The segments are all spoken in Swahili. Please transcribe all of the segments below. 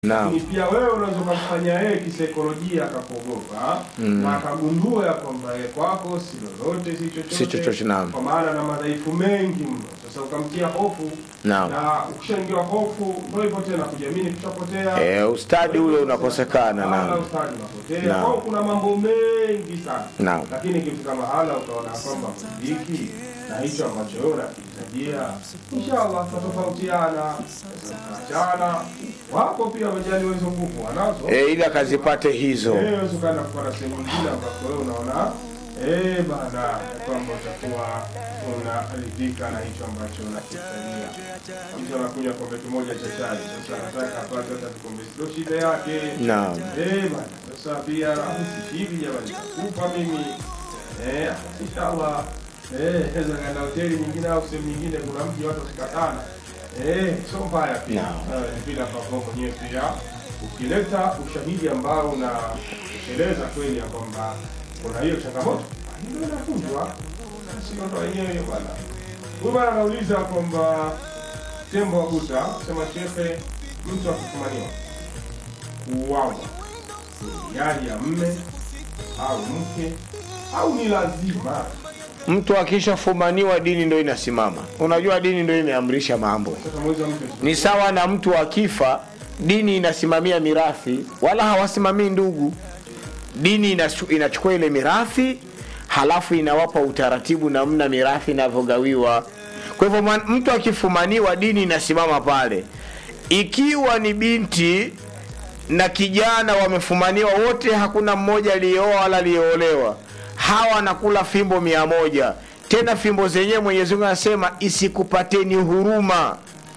Naam. Lakini pia wewe unaweza ukamfanya yeye kisaikolojia akakuogopa na akagundua ya kwamba yeye kwako si lolote si chochote, Si chochote, naam. kwa maana na madhaifu mengi mno. Sasa ukamtia hofu Naam. na ukishaingiwa hofu ndio hivyo tena, kujiamini kushapotea. Eh, ustadi ule unakosekana, Mahala naam. ustadi unapotea. Naam. Kwa hiyo kuna mambo mengi sana Naam. lakini ikifika mahala utaona kwamba hiki na hicho ambacho wewe unakihitajia, inshallah tutatofautiana, tutaachana. Wapo pia wajali hizo nguvu wanazo Eh, ili akazipate hizo. Eh, unaweza ukaenda kupata sehemu nyingine ambapo wewe unaona eh bana, kwamba utakuwa unaridhika na hicho ambacho unakihitajia. Mtu anakunywa kombe kimoja cha chai, sasa anataka apate hata kikombe, ndio shida yake. Naam. Eh bana, sasa pia usishiri jamani, nakupa mimi eh, inshallah eh, naweza kaenda hoteli nyingine au sehemu nyingine, kuna mji watu wasikatana eh, sio mbaya pia Naam. Eh, ni vile ambavyo mwenyewe pia ukileta ushahidi ambao unatosheleza kweli ya kwamba kuna hiyo changamoto, ndio inafunzwa, sio ndo wenyewe hiyo bwana. Huyu bwana anauliza kwamba tembo wa Buta sema shehe, mtu akifumaniwa kuuawa ni hiari ya mme au mke au ni lazima? Mtu akishafumaniwa dini ndio inasimama. Unajua dini ndio imeamrisha mambo. Sasa mweza mke Ni sawa na mtu akifa, dini inasimamia mirathi, wala hawasimamii ndugu. Dini inachu- inachukua ile mirathi, halafu inawapa utaratibu namna mirathi inavyogawiwa. Kwa hivyo mwan- mtu akifumaniwa, dini inasimama pale. Ikiwa ni binti na kijana wamefumaniwa wote, hakuna mmoja aliyeoa wala aliyeolewa, hawa wanakula fimbo mia moja. Tena fimbo zenyewe Mwenyezi Mungu anasema isikupateni huruma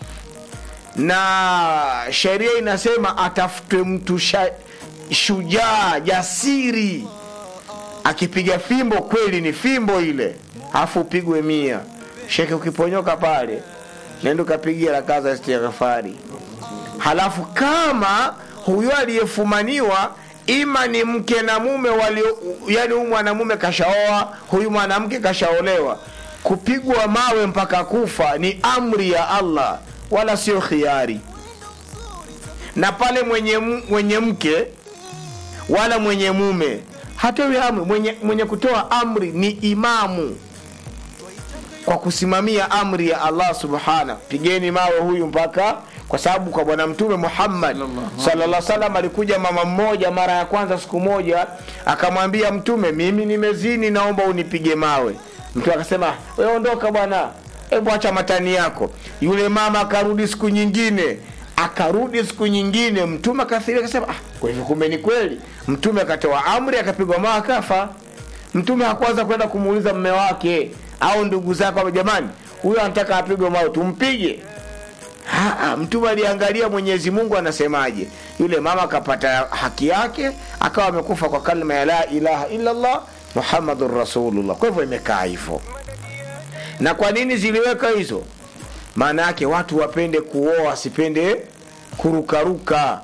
na sheria inasema atafutwe mtu sha, shujaa jasiri akipiga fimbo kweli ni fimbo ile afu upigwe mia sheke ukiponyoka pale nenda ukapigia rakaa za istighfari halafu kama huyo aliyefumaniwa ima ni mke na mume walio yani huyu mwanamume kashaoa huyu mwanamke kashaolewa kupigwa mawe mpaka kufa ni amri ya allah wala sio khiari na pale mwenye, m- mwenye mke wala mwenye mume hatowi amri mwenye, mwenye kutoa amri ni imamu kwa kusimamia amri ya allah subhana pigeni mawe huyu mpaka kwa sababu kwa bwana mtume muhammad sallallahu salam alikuja mama mmoja mara ya kwanza siku moja akamwambia mtume mimi nimezini naomba unipige mawe mtume akasema we ondoka bwana hebu acha matani yako yule mama akarudi siku nyingine akarudi siku nyingine mtume akathiria akasema ah, kwa hivyo kumbe ni kweli mtume akatoa amri akapigwa mawe akafa mtume hakuanza kwenda kumuuliza mme wake au ndugu zake kwamba jamani huyo anataka apigwe mawe tumpige Ha, ha, mtume aliangalia mwenyezi mungu anasemaje yule mama akapata haki yake akawa amekufa kwa kalma ya la ilaha illallah muhammadun rasulullah kwa hivyo imekaa hivyo na kwa nini ziliweka hizo maana yake watu wapende kuoa wasipende kurukaruka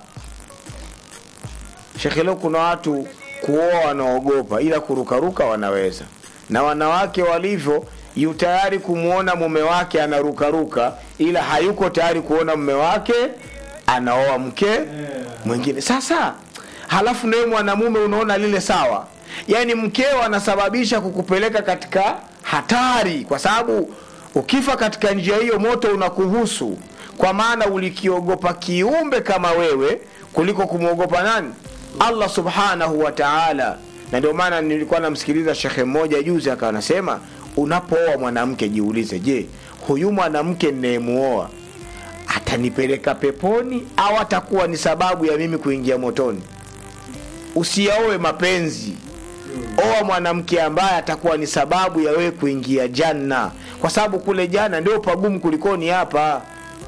shekhe leo kuna watu kuoa wanaogopa ila kurukaruka wanaweza na wanawake walivyo yu tayari kumwona mume wake anarukaruka ila hayuko tayari kuona mume wake anaoa mke mwingine sasa halafu nawe mwanamume unaona lile sawa yaani mkeo anasababisha kukupeleka katika hatari kwa sababu ukifa katika njia hiyo moto unakuhusu kwa maana ulikiogopa kiumbe kama wewe kuliko kumwogopa nani allah subhanahu wa taala na ndio maana nilikuwa namsikiliza shekhe mmoja juzi akawa anasema unapooa mwanamke jiulize je huyu mwanamke ninayemuoa atanipeleka peponi au atakuwa ni sababu ya mimi kuingia motoni usiaoe mapenzi oa mwanamke ambaye atakuwa ni sababu ya wewe kuingia janna kwa sababu kule jana ndio pagumu kulikoni hapa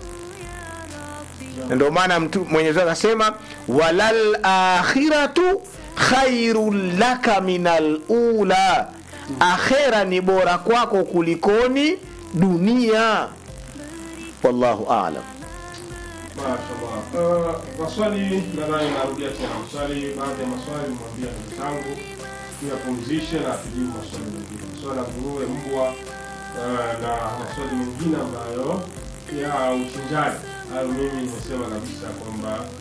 na ndio maana mtu mwenyezi Mungu akasema walal akhiratu khairun laka minal ula akhera ni bora kwako kulikoni dunia wallahu alam Mashallah. Uh, maswali nadhani narudia tena maswali, baadhi ya maswali mwambia ndugu zangu tuyapumzishe na tujibu maswali mengine, maswali ya nguruwe, mbwa uh, na maswali mengine ambayo ya uchinjaji. Hayo mimi nimesema kabisa kwamba